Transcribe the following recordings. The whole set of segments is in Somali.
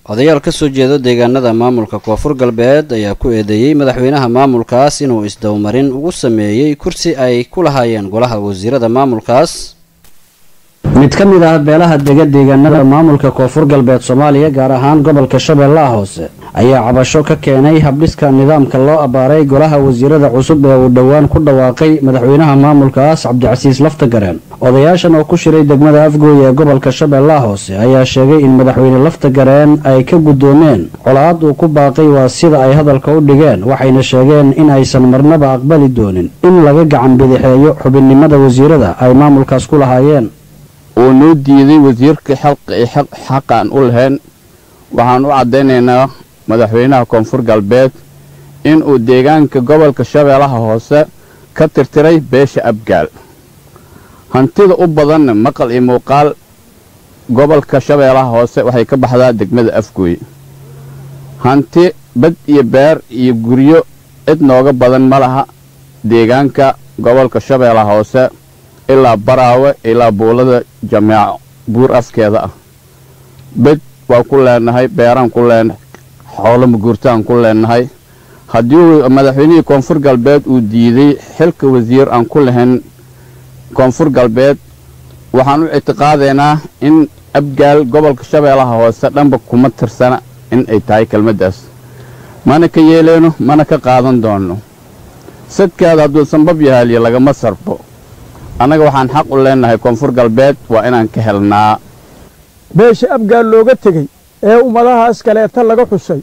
odayaal ka soo jeeda deegaanada maamulka koonfur galbeed ayaa ku eedeeyey madaxweynaha maamulkaas inuu isdowmarin ugu sameeyey kursi ay ku lahaayeen golaha wasiirada maamulkaas mid ka mid ah beelaha dega deegaanada maamulka koonfur galbeed soomaaliya gaar ahaan gobolka shabeellaha hoose ayaa cabasho ka keenay habdhiska nidaamka loo abbaaray golaha wasiirada cusub ee uu dhowaan ku dhawaaqay madaxweynaha maamulkaas cabdicasiis laftagareen odayaashan oo ku shiray degmada afgooy ee gobolka shabeellaha hoose ayaa sheegay in madaxweyne laftagareen ay ka guddoomeen colaad uu ku baaqay waa sida ay hadalka u dhigeen waxayna sheegeen in aysan marnaba aqbali doonin in laga gacan bidixeeyo xubinnimada wasiirada ay maamulkaas ku lahaayeen uu noo diiday wasiirka xaqaan u lahayn waxaan u caddaynaynaa madaxweynaha koonfur galbeed inuu deegaanka gobolka shabeellaha hoose ka tirtiray beesha abgaal hantida u badanna maqal iyo muuqaal gobolka shabeellaha hoose waxay ka baxdaa degmada afgooy hanti bad iyo beer iyo guryo cid nooga badan ma laha deegaanka gobolka shabeellaha hoose ilaa baraawe ilaa buulada jameeco buur afkeeda ah bed waan ku leenahay beeraan ku leenahay xoolo maguurtaan ku leenahay haddii madaxweynihii koonfur galbeed uu diiday xilka wasiir aan ku lahayn koonfur galbeed waxaan u ictiqaadaynaa in abgaal gobolka shabeellaha hoose dhanba kuma tirsana in ay tahay kelmaddaas mana ka yeeleyno mana ka qaadan doonno sadkaada hadduu sanbab yahaaliyo lagama sarbo annaga waxaan xaq u leenahay koonfur galbeed waa inaan ka helnaa beesha abgaal looga tegey ee ummadahaas kaleeta laga xusay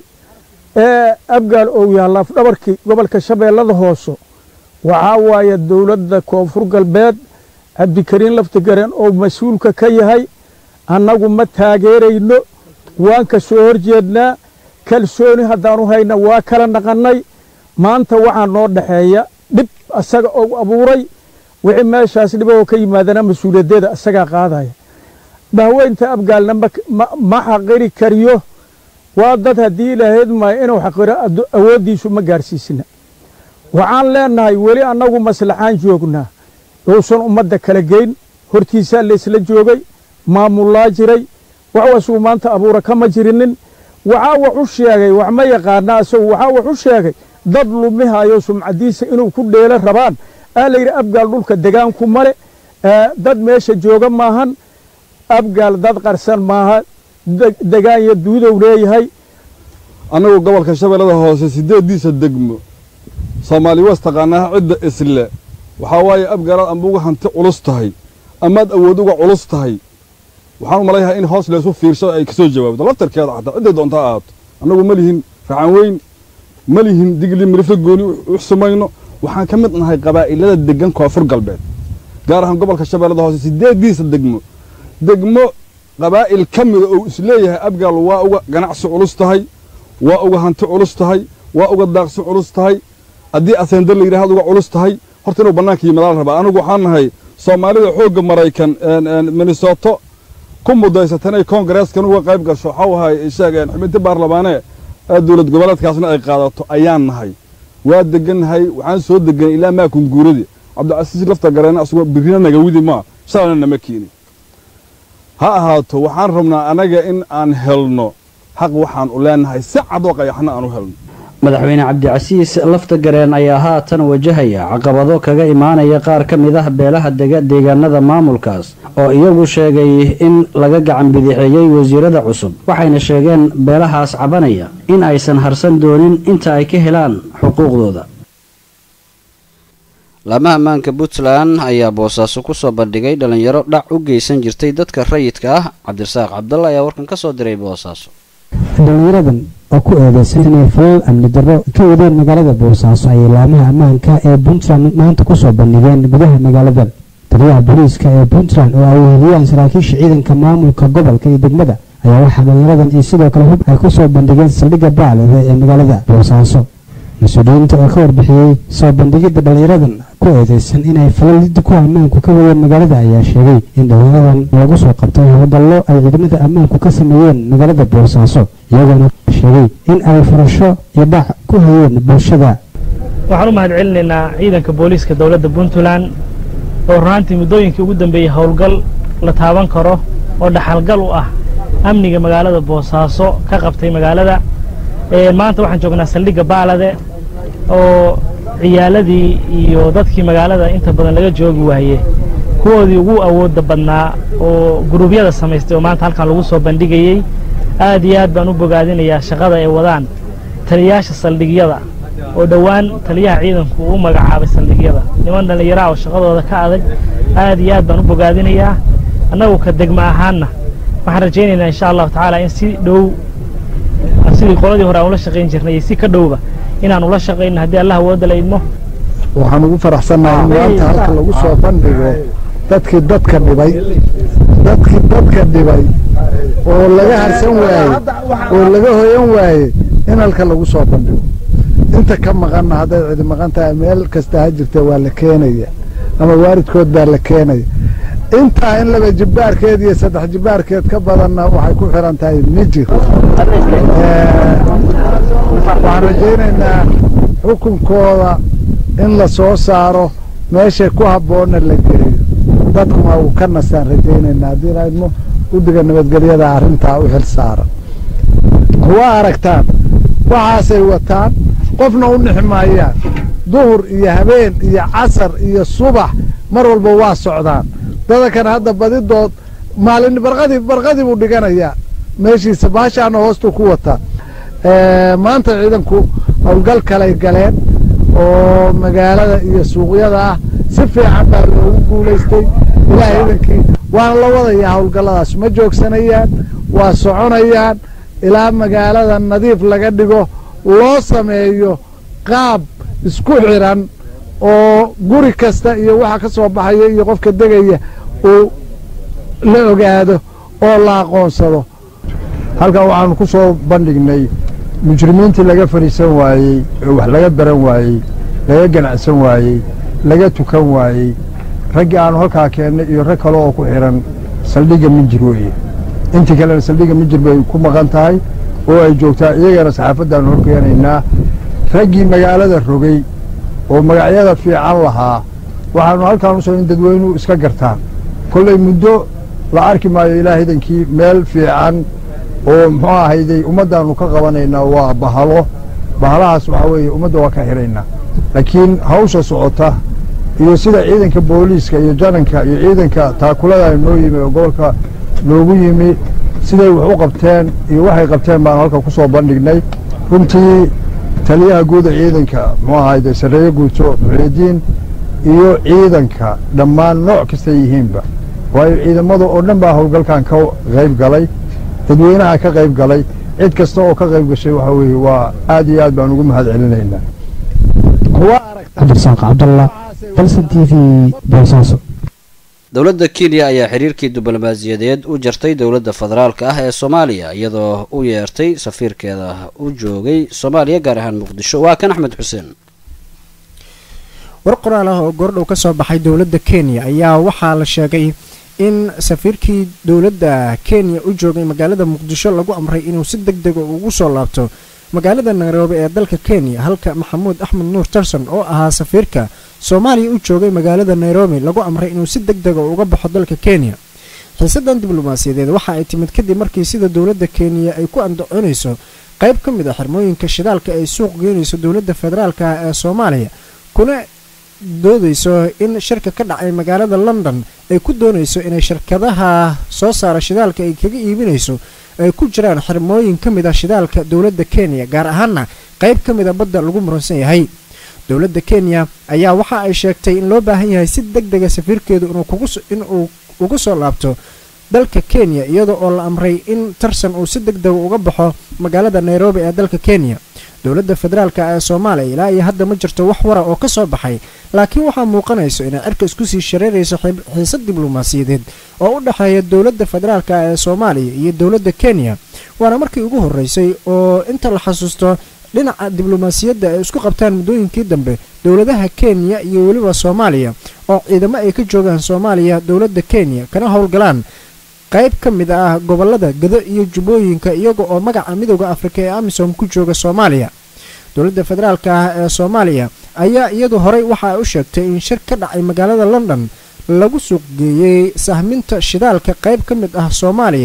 ee abgaal ou yaha laafdhabarkii gobolka shabeellada hoose waxaa waaye dawladda koonfur galbeed cabdikariin laftigareen oo mas-uulka ka yahay annagu ma taageerayno waan ka soo hor jeednaa kalsooni haddaanu hayna waa kala naqannay maanta waxaa noo dhaxeeya dhib asaga ou abuuray wixii meeshaas dhibahoo ka yimaadana mas-uuliyaddeeda isagaa qaadaya bahweynta abgaalna ma xaqiri kariyo waa dad haddii ilaahayd maayo inuu xaqiro awooddiisu ma gaadhsiisna waxaan leennahay weli annagu maslaxaan joognaa uusan ummadda kala geyn hortiisaa laysla joogay maamullaa jiray waxwasuu maanta abuura kama jirinin waxaa wax u sheegay wax ma yaqaana asagu waxaa wax u sheegay dad lumihayo sumcaddiisa inuu ku dheelo rabaan aa layidhi abgaal dhulka degaanku male dad meesha jooga maahan abgaal dad qarsan maaha degaan iyo duudow leeyahay annagu gobolka shabeellada hoose siddeeddiisa degmo soomaali was taqaanaa cidda isle waxaa waaye abgaalaad amba uga hanti culus tahay amaad awood uga culus tahay waxaan u malaynahaa in hoos laysu fiirsho ay ka soo jawaabto laftarkeeda xataa cidday doonta ha ahaato annagu ma lihin raxan weyn ma lihin digli mirifla gooni u sumayno waxaan ka mid nahay qabaa'ilada deggan koonfur galbeed gaar ahaan gobolka shabeellada hoose siddeeddiisa degmo degmo qabaa'il ka mida ou isleeyahay abgaal waa uga ganacsi culus tahay waa uga hanti culus tahay waa uga daaqsi culus tahay haddii aseendar la yidhahad uga culus tahay horta inuu bannaanka yimadaa la rabaa anigu waxaan nahay soomaalida xoogga maraykan minnesoto ku mudaysata inay koongareeskan uga qayb gasho waxau ahay sheegeen xubinti baarlamaanee ee dowlad goboleedkaasna ay qaadato ayaan nahay waa degannahay waxaan soo deganay ilaa maakun guuradii cabdicasiis lafta gareena asagoo birina nagawidi maa shalayna nama keeni ha ahaato waxaan rabnaa anaga in aan helno xaq waxaan u leenahay si cadoo qayaxna aan u helno madaxweyne cabdicasiis laftagareen ayaa haatan wajahaya caqabado kaga imaanaya qaar ka mid ah beelaha dega deegaanada maamulkaas oo iyagu sheegay in laga gacan bidixeeyey wasiirada cusub waxayna sheegeen beelahaas cabanaya in aysan harsan doonin inta ay ka helaan xuquuqdooda laamaha ammaanka puntland ayaa boosaaso kusoo bandhigay dhalinyaro dhac u geysan jirtay dadka rayidka ah cabdirasaaq cabdalla ayaa warkan ka soo diray boosaaso dhalinyaradan oo ku eedeysan inay falal amni darro ka wadeen magaalada boosaaso ayay laamaha ammaanka ee puntland maanta kusoo bandhigeen gudaha magaalada taliyaha booliiska ee puntland oo ay weheliyaan saraakiisha ciidanka maamulka gobolka iyo degmada ayaa waxaa dhalinyaradan iyo sidoo kale hub ay kusoo bandhigeen saldhigga baalode ee magaalada boosaaso mas-uuliyiinta oo ka warbixiyey soo bandhigidda dhalinyaradan ku eedeysan inay falalida ku ammaanku ka wadeen magaalada ayaa sheegay in dhalinyaradan lagu soo qabtay howlgallo ay ciidamada ammaanku ka sameeyeen magaalada boosaaso iyagoona sheegay in ay furasho iyo dhac ku hayeen bulshada waxaan u mahad celinaynaa ciidanka booliiska dowladda puntland oo runaantii muddooyinkii ugu dambeeyey howlgal la taaban karo oo dhaxalgal u ah amniga magaalada boosaaso ka qabtay magaalada maanta waxaan joognaa saldhigga baalade oo ciyaaladii iyo dadkii magaalada inta badan laga joogi waaye kuwoodii ugu awoodda badnaa oo guruubyada samaystay oo maanta halkan lagu soo bandhigayey aad iyo aad baan u bogaadinayaa shaqada ay wadaan taliyayaasha saldhigyada oo dhowaan taliyaha ciidanku uu magacaabay saldhigyada niman dhallinyaraa oo shaqadooda ka adag aad iyo aad baan u bogaadinayaa annagu ka degma ahaanna waxaan rajaynaynaa insha allahu tacaala in si dhow sidii qoladii hore aan ula shaqayn jirnay iyo si ka dhowba inaan ula shaqayno haddii allah awoodda la idmo waxaan ugu faraxsannahay in maanta halka lagu soo bandhigo dadkii dadka dhibay dadkii dadka dhibay oo laga harsan waaye oo laga hoyan waaye in halka lagu soo bandhigo inta ka maqanna hadday cidi maqan tahay meel kasta ha jirta waa la keenaya ama waalidkood baa la keenaya intaa in laba jibbaarkeed iyo saddex jibbaarkeed ka badanna waxay ku xiran tahay mijir waxaan rajaynaynaa xukunkooda in la soo saaro meeshay ku habboonna la geeyo dadkuna uu ka nasaan rajaynaynaa haddii laydmo guddiga nabadgelyada arrintaa u xil saaran waa aragtaan waxaasay wataan qofna u nixi maayaan duhur iyo habeen iyo casar iyo subax mar walba waa socdaan dadakan hadda badidood maalin barqadii barqadii buu dhiganayaa meeshiisa baashaana hoostuu ku wataa maanta ciidanku howlgal kalay galeen oo magaalada iyo suuqyada ah si fiican baa loogu guulaystay ilaah ciidankii waana la wadayaa howlgalladaas ma joogsanayaan waa soconayaan ilaa magaalada nadiif laga dhigo loo sameeyo qaab isku xiran oo guri kasta iyo waxa ka soo baxaya iyo qofka degaya uu la ogaado oo la aqoonsado halkan waxaanu ku soo bandhignay mujrimiintii laga fadhiisan waayey oo wax laga baran waayey laga ganacsan waayey laga tukan waayey raggii aanu halkaa keennay iyo rag kale oo ku xidhan saldhigga minjir weeye intii kalena saldhigga minjir bay ku maqan tahay oo ay joogtaa iyagana saxaafaddaanu horkeenaynaa raggii magaalada rogay oo magacyada fiican lahaa waxaanu halkaan u soo in dadweynuhu iska gartaan kollay muddo la arki maayo ilaah idankii meel fiican oo muxuu ahayday ummaddaannu ka qabanaynaa waa bahalo bahalahaas waxaa weeye ummadda waa ka xidhaynaa laakiin hawsha socota iyo sida ciidanka booliiska iyo jananka iyo ciidanka taakulada noo yimi oo gobolka loogu yimi siday wax u qabteen iyo waxay qabteen baanu halka ku soo bandhignay runtii taliyaha guuda ciidanka muxuu ahayday sarreeye guuto muxiidiin iyo ciidanka dhammaan nooc kastay yihiinba waayo ciidamada oo dhan baa howlgalkan ka qayb galay dadweynaha ka qayb galay cid kasta oo ka qayb gashay waxaa weeye waa aad iyo aad baan ugu mahad celinaynaa cabdirasaaq cabdalla dalsan t v boosaaso dowladda kenya ayaa xiriirkii diblomaasiyadeed u jartay dowladda federaalka ah ee soomaaliya iyadoo u yeertay safiirkeeda u joogay soomaaliya gaar ahaan muqdisho waa kan axmed xuseen war qoraal ah oo goordhow ka soo baxay dowladda kenya ayaa waxaa la sheegay in safiirkii dowladda kenya u joogay magaalada muqdisho lagu amray inuu si deg dega ugu soo laabto magaalada nairobi ee dalka kenya halka maxamuud axmed nuur tarson oo ahaa safiirka soomaaliya u joogay magaalada nairobi lagu amray inuu si deg dega uga baxo dalka kenya xiisadan diblomaasiyadeed waxa ay timid kadib markii sida dowladda kenya ay ku andacoonayso qayb ka mid a xirmooyinka shidaalka ay suuq geynayso dowladda federaalka ah ee soomaaliya kuna doodayso in shirka ka dhacay magaalada london ay ku doonayso inay shirkadaha soo saara shidaalka ay kaga iibinayso ay ku jiraan xirmooyin ka mid a shidaalka dowladda kenya gaar ahaana qayb ka mid a badda lagu muransan yahay dowladda kenya ayaa waxa ay sheegtay in loo baahan yahay si deg dega safiirkeedu inuu ugu soo laabto dalka kenya iyada oo la amray in tarsan uu si deg dega uga baxo magaalada nairobi ee dalka kenya dowladda federaalka ee soomaaliya ilaa iyo hadda ma jirto wax wara oo ka soo baxay laakiin waxaa muuqanayso inay cirka isku sii shareerayso xiisad diblomaasiyadeed oo u dhexeeya dowladda federaalka ee soomaaliya iyo dowladda kenya waana markii ugu horreysay oo inta la xasuusto dhinaca diblomaasiyadda ay isku qabtaan muddooyinkii dambe dowladaha kenya iyo weliba soomaaliya oo ciidamo ay ka joogaan soomaaliya dowladda kenya kana howlgalaan qayb ka mid ah gobolada gado iyo jubbooyinka iyaga oo magaca midooda afrika ee amisom ku jooga soomaaliya dowladda federaalka ah ee soomaaliya ayaa iyadu horey waxa ay u sheegtay in shir ka dhacay magaalada london lagu suuq geeyey sahminta shidaalka qayb ka mid ah soomaaliya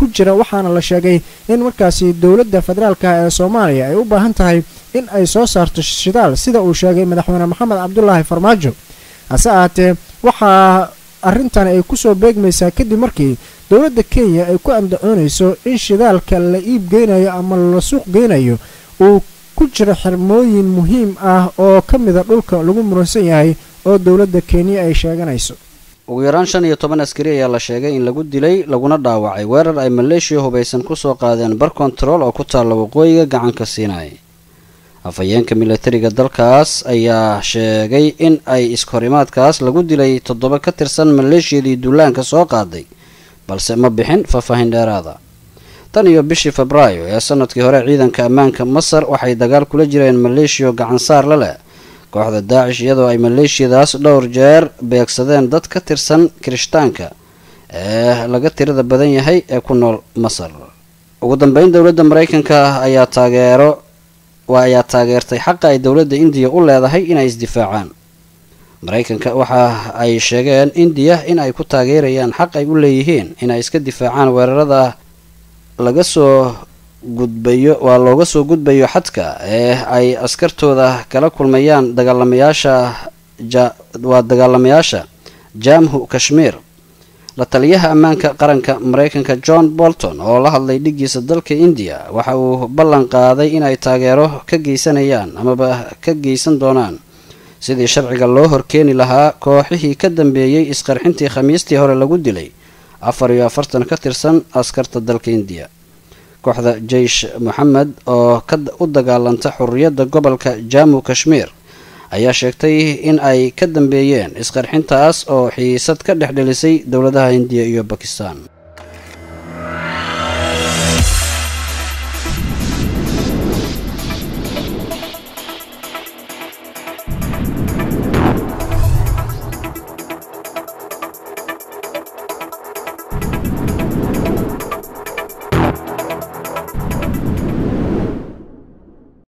ku jira waxaana la sheegay in markaasi dowladda federaalka ee soomaaliya ay u baahan tahay in ay soo saarto shidaal sida uu sheegay madaxweyne maxamed cabdulaahi farmaajo hase ahaatee waxaa arrintan ay kusoo beegmaysaa kadib markii dowladda kenya ay ku andacoonayso in shidaalka la iib geynayo ama la suuq geynayo uu ku jiro xirmooyin muhiim ah oo ka mida dhulka lagu muransan yahay oo dowladda kenya ay sheeganayso ugu yaraan shan iyo toban askari ayaa la sheegay in lagu dilay laguna dhaawacay weerar ay maleeshiya hubaysan kusoo qaadeen bar kontarool oo ku taalla waqooyiga gacanka siinay afhayeenka milatariga dalkaas ayaa sheegay in ay iskahorimaadkaas lagu dilay toddoba ka tirsan maleeshiyadii duulaanka soo qaaday balse ma bixin faahfaahin dheeraada tan iyo bishii febraayo ee sanadkii hore ciidanka ammaanka masar waxay dagaal kula jireen maleeshiyo gacansaar la leh kooxda daacish iyadoo ay maleeshiyadaas dhowr jeer beegsadeen dad ka tirsan kirishtaanka ee laga tirada badan yahay ee ku nool masar ugu dambeyn dowladda maraykanka ayaa taageero waa ayaa taageertay xaqa ay dowladda indiya u leedahay inay isdifaacaan maraykanka waxa ay sheegeen indiya in ay ku taageerayaan xaq ay u leeyihiin inay iska difaacaan weerarada laga soo gudbayo waa looga soo gudbayo xadka ee ay askartooda kala kulmayaan dagaalamayaasha waa dagaalamayaasha jamhu kashmiir la taliyaha ammaanka qaranka maraykanka john bolton oo la hadlay dhigiisa dalka indiya waxa uu ballan qaaday inay taageero ka geysanayaan amaba ka geysan doonaan sidii sharciga loo horkeeni lahaa kooxihii ka dambeeyey isqarxintii khamiistii hore lagu dilay afar iyo afartan ka tirsan askarta dalka indiya kooxda jeish moxamed oo u dagaalanta xurriyadda gobolka jammu kashmiir ayaa sheegtay in ay ka dambeeyeen isqarxintaas oo xiisad ka dhex dhelisay dowladaha indiya iyo bakistan